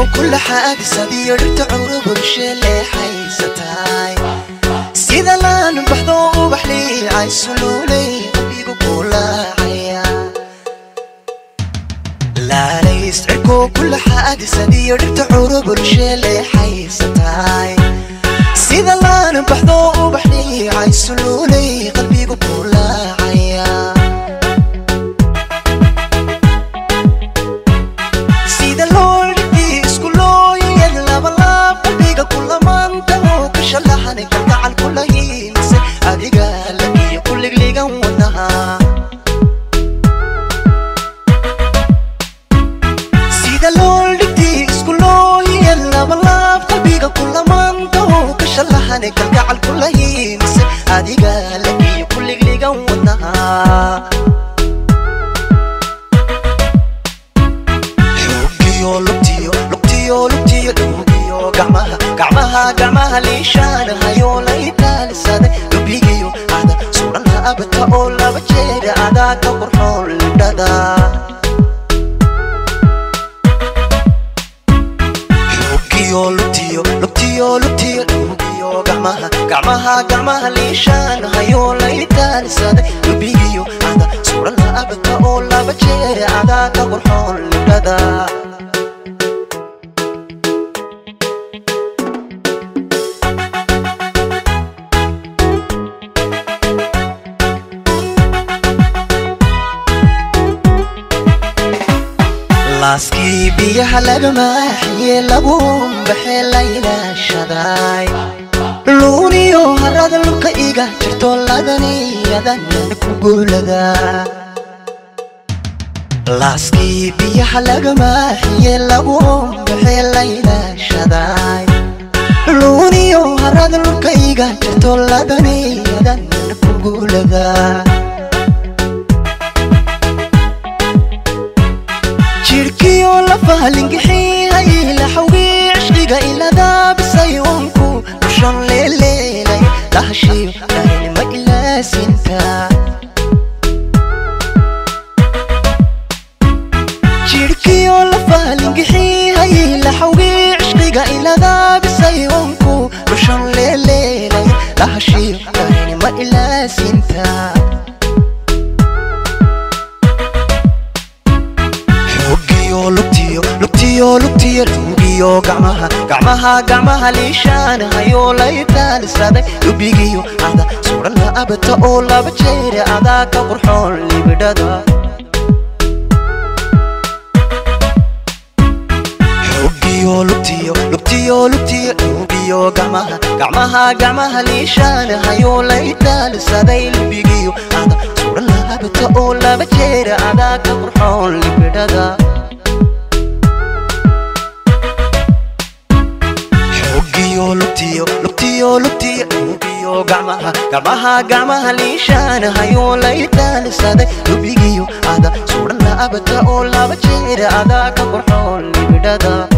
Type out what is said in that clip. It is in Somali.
kula xaadisadiyo dhirta curo bulshe leexaysataay sida laan baxdo ubax liicay suluulay qalbigu kulaacaya laalays cirko kula xaadisadiyo dhirta curo bulshe leexaysataay sida laan baxdo ubax liicay suluulay qalbigu kulaacaya sida loolhii isku looyad labalaab qalbiga kulamanta oo ka shalaxan kalgacal kula hiilise adiga lagiyo kuligligan wadnaha sida loolhigtii isku looyad labalaab qalbiga kulamanta oo ka shalaxan kalgacal kula hiilise adiga lagiyo kuligligan wadnaha xoogiyo lugtiyo lugtiyo lugtiyo dhuugiyo gacmaha gacmaha gacmaha liishaan hayoo la itaalisaday lubigiyo ada suran abata oo laba jeer adaa ka qurxoon libdhada xoogiyo lugtiyo lugtiyo lugtiyo dhuugiyo gacmaha gacmaha gacmaha liishaan hayoo la itaalisaday lubigiyo ada suran abata oo laba jeer adaa ka qurxoon libdhada laaskii biyaha laga maaxiye lagu baxe laylaashaday luuniyo harada lubka iga jirto ladaniyadan ku guulada laaskii biyaha laga maaxiye lagu baxe laylaashaday luuniyo harada lubka iga jirto ladaniyadan ku guulada jirkiyo lafaha lingixiyay laxawgii cishqiga iladaabisay unku dushan leeleelay lahashiyo dharinima ilaasinta jirkiyo lafaha lingixiyay laxawgii cishqiga iladaabisay unku dushan leeleelay lahashiyo dharinima ilaasinta xoogiyo lugtiyo lugtiyo lugtiyo dhuugiyo gacmaha gacmaha gacmaha liishaan hayoo la itaalisaday lubigiyo ada suran la abata oo laba jeer adaa ka qurxoon libidhada xoogiyo lugtiyo lugtiyo lugtiyo dhuugiyo gacmaha gacmaha gacmaha liishaan hayoo la itaalisaday lubigiyo ada suran la abata oo laba jeer adaa ka qurxoon libidhada xoogiyo lugtiyo lugtiyo lugtiyo dhuugiyo gacmaha gacmaha gacmaha liishaan hayoo la itaalisaday lubigiyo ada suran la abata oo laba jeer adaa ka qurxoon libidhada